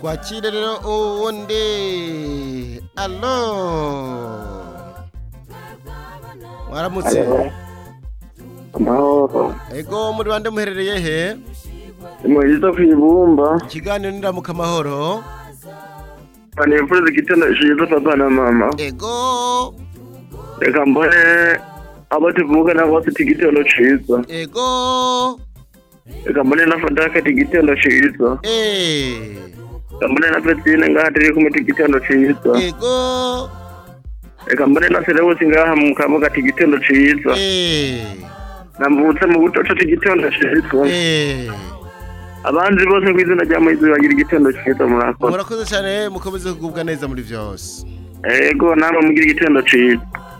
twakire rero uwundi alo mwaramutse amahoro ego muri bande muherereye he muhiza kwibumba ikiganiro niramuka amahoro banifuriza igitondo ciza papa na mama ego reka mbone abo tuvukana bose ati igitondo ciza ego reka mbone na fadaka ati igitondo ciza eh reka mbone na petine ngaha turi kumwe ati igitondo ciza ego reka mbone na serewusi ngaha mu kabuga ati igitondo ciza eh nambutse mu butoto ati igitondo ciza eh abandi bose kw'izina rya muhizi bagira igitondo ciza murakoze murakoze cyane mukomeze kugubwa neza muri byose ego namwe mugira igitondo ciza